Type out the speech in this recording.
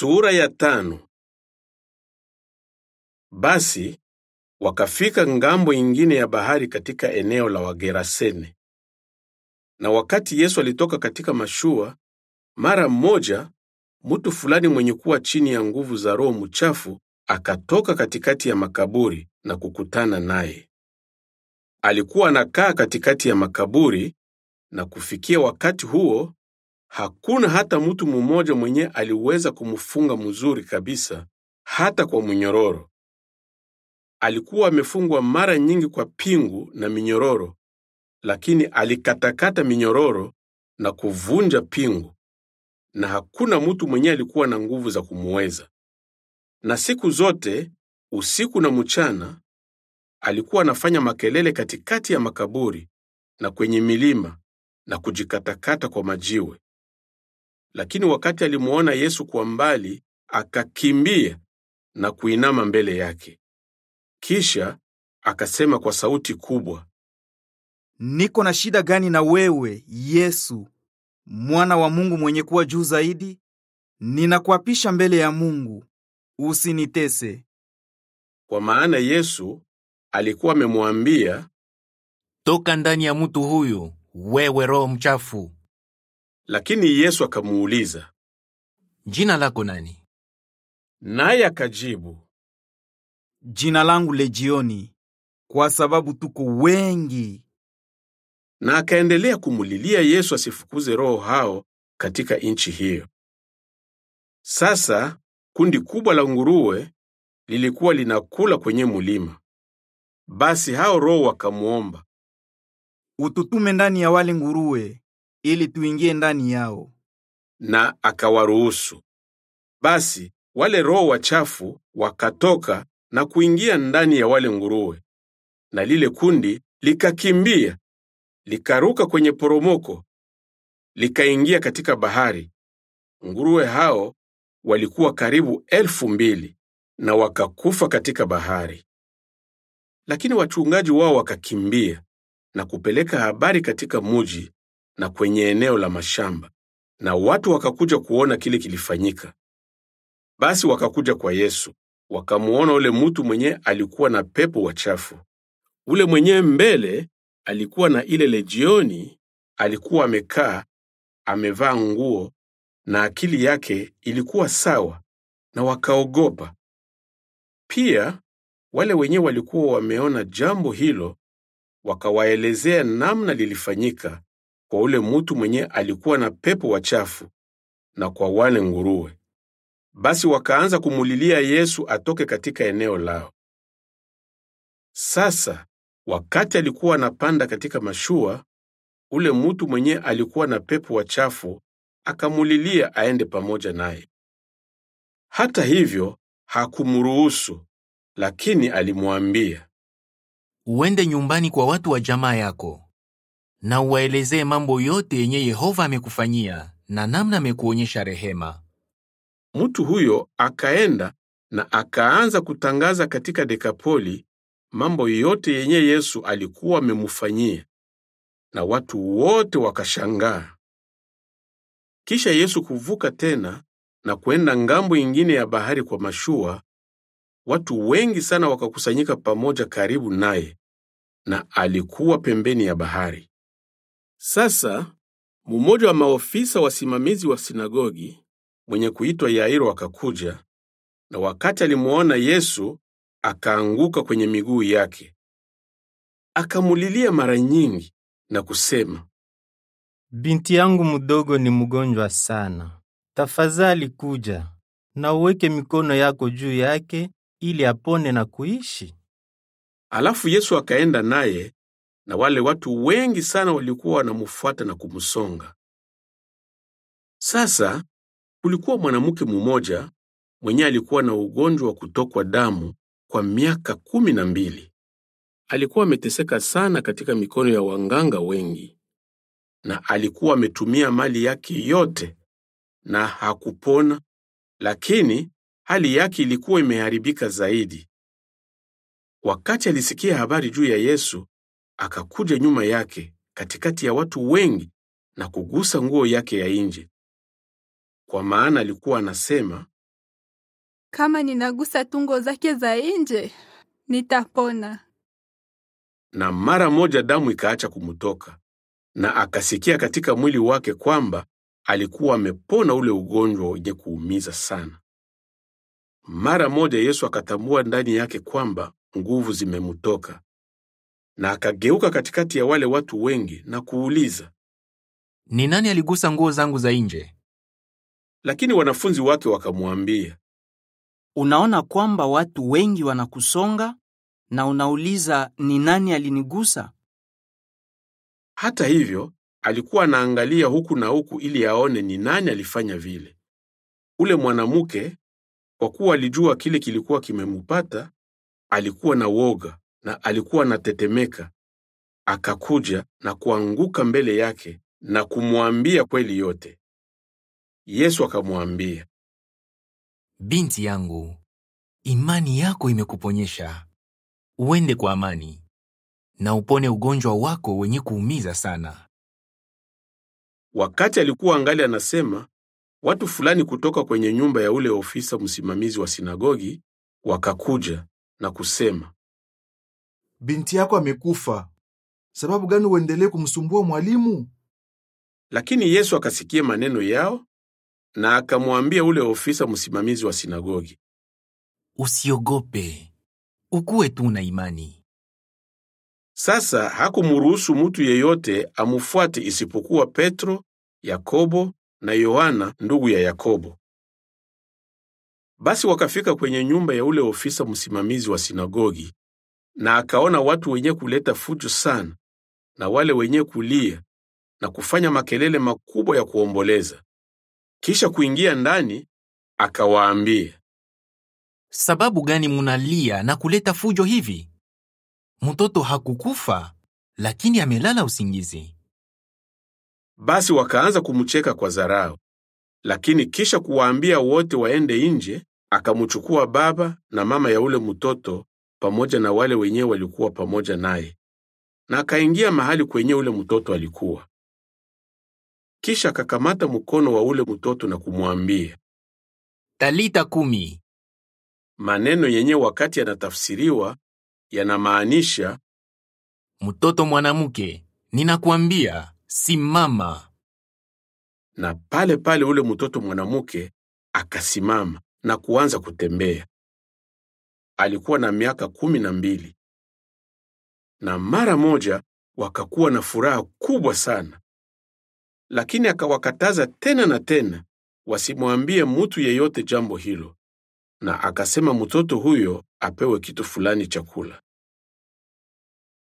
Sura ya tano. Basi wakafika ngambo ingine ya bahari katika eneo la Wagerasene. Na wakati Yesu alitoka katika mashua, mara mmoja mtu fulani mwenye kuwa chini ya nguvu za roho mchafu akatoka katikati ya makaburi na kukutana naye. Alikuwa anakaa katikati ya makaburi, na kufikia wakati huo hakuna hata mtu mmoja mwenye aliweza kumfunga mzuri kabisa, hata kwa mnyororo. Alikuwa amefungwa mara nyingi kwa pingu na minyororo, lakini alikatakata minyororo na kuvunja pingu, na hakuna mtu mwenye alikuwa na nguvu za kumuweza. Na siku zote, usiku na mchana, alikuwa anafanya makelele katikati ya makaburi na kwenye milima na kujikatakata kwa majiwe. Lakini wakati alimuona Yesu kwa mbali, akakimbia na kuinama mbele yake. Kisha akasema kwa sauti kubwa, Niko na shida gani na wewe, Yesu, mwana wa Mungu mwenye kuwa juu zaidi? Ninakuapisha mbele ya Mungu, usinitese. kwa maana Yesu alikuwa amemwambia, Toka ndani ya mtu huyu, wewe roho mchafu. lakini Yesu akamuuliza, Jina lako nani? naye akajibu, Jina langu Lejioni, kwa sababu tuko wengi. na akaendelea kumulilia Yesu asifukuze roho hao katika nchi hiyo. Sasa kundi kubwa la nguruwe lilikuwa linakula kwenye mulima. Basi hao roho wakamwomba, Ututume ndani ya wale nguruwe, ili tuingie ndani yao. na akawaruhusu. Basi wale roho wachafu wakatoka na kuingia ndani ya wale nguruwe, na lile kundi likakimbia, likaruka kwenye poromoko, likaingia katika bahari. Nguruwe hao walikuwa karibu elfu mbili na wakakufa katika bahari. Lakini wachungaji wao wakakimbia na kupeleka habari katika muji na kwenye eneo la mashamba, na watu wakakuja kuona kile kilifanyika. Basi wakakuja kwa Yesu, wakamuona ule mtu mwenye alikuwa na pepo wachafu. Ule mwenye mbele alikuwa na ile lejioni, alikuwa amekaa amevaa nguo na akili yake ilikuwa sawa, na wakaogopa. Pia wale wenyewe walikuwa wameona jambo hilo, wakawaelezea namna lilifanyika kwa ule mtu mwenye alikuwa na pepo wachafu na kwa wale nguruwe. Basi wakaanza kumulilia Yesu atoke katika eneo lao. Sasa wakati alikuwa anapanda katika mashua, ule mtu mwenye alikuwa na pepo wachafu akamulilia aende pamoja naye. Hata hivyo hakumruhusu, lakini alimwambia, Uende nyumbani kwa watu wa jamaa yako na uwaelezee mambo yote yenye Yehova amekufanyia na namna amekuonyesha rehema. Mtu huyo akaenda na akaanza kutangaza katika Dekapoli mambo yote yenye Yesu alikuwa amemfanyia, na watu wote wakashangaa. Kisha Yesu kuvuka tena na kwenda ngambo ingine ya bahari kwa mashua, watu wengi sana wakakusanyika pamoja karibu naye, na alikuwa pembeni ya bahari. Sasa mmoja wa maofisa wasimamizi wa sinagogi mwenye kuitwa Yairo akakuja, na wakati alimuona Yesu akaanguka kwenye miguu yake, akamulilia mara nyingi na kusema, Binti yangu mdogo ni mgonjwa sana. Tafadhali kuja na uweke mikono yako juu yake ili apone na kuishi. Alafu Yesu akaenda naye, na wale watu wengi sana walikuwa wanamfuata na kumsonga. Sasa kulikuwa mwanamke mmoja mwenye alikuwa na ugonjwa wa kutokwa damu kwa miaka kumi na mbili. Alikuwa ameteseka sana katika mikono ya wanganga wengi, na alikuwa ametumia mali yake yote na hakupona, lakini hali yake ilikuwa imeharibika zaidi. Wakati alisikia habari juu ya Yesu, akakuja nyuma yake katikati ya watu wengi na kugusa nguo yake ya nje, kwa maana alikuwa anasema, kama ninagusa tungo zake za nje nitapona. Na mara moja damu ikaacha kumtoka, na akasikia katika mwili wake kwamba alikuwa amepona ule ugonjwa wenye kuumiza sana. Mara moja Yesu akatambua ndani yake kwamba nguvu zimemtoka, na akageuka katikati ya wale watu wengi na kuuliza, Ni nani aligusa nguo zangu za nje? lakini wanafunzi wake wakamwambia, Unaona kwamba watu wengi wanakusonga na unauliza ni nani alinigusa? Hata hivyo, alikuwa anaangalia huku na huku ili aone ni nani alifanya vile. Ule mwanamke, kwa kuwa alijua kile kilikuwa kimemupata, alikuwa na woga na alikuwa anatetemeka. Akakuja na kuanguka mbele yake na kumwambia kweli yote. Yesu akamwambia, Binti yangu, imani yako imekuponyesha. Uende kwa amani na upone ugonjwa wako wenye kuumiza sana. Wakati alikuwa angali anasema, watu fulani kutoka kwenye nyumba ya ule ofisa msimamizi wa sinagogi wakakuja na kusema, Binti yako amekufa. Sababu gani uendelee kumsumbua mwalimu? lakini Yesu akasikia maneno yao na akamwambia ule ofisa msimamizi wa sinagogi, Usiogope, ukuwe tu na imani. Sasa hakumruhusu mtu yeyote amufuate isipokuwa Petro, Yakobo na Yohana ndugu ya Yakobo. Basi wakafika kwenye nyumba ya ule ofisa msimamizi wa sinagogi, na akaona watu wenye kuleta fujo sana na wale wenye kulia na kufanya makelele makubwa ya kuomboleza. Kisha kuingia ndani, akawaambia, Sababu gani munalia na kuleta fujo hivi? Mtoto hakukufa, lakini amelala usingizi. Basi wakaanza kumcheka kwa dharau. Lakini kisha kuwaambia wote waende nje, akamchukua baba na mama ya ule mtoto pamoja na wale wenyewe walikuwa pamoja naye, na akaingia mahali kwenye ule mtoto alikuwa. Kisha akakamata mkono wa ule mtoto na kumwambia Talita kumi, maneno yenye wakati yanatafsiriwa yanamaanisha mtoto mwanamke, ninakuambia simama. na pale pale ule mtoto mwanamke akasimama na kuanza kutembea. Alikuwa na miaka kumi na mbili, na mara moja wakakuwa na furaha kubwa sana. Lakini akawakataza tena na tena wasimwambie mtu yeyote jambo hilo, na akasema mtoto huyo apewe kitu fulani cha kula.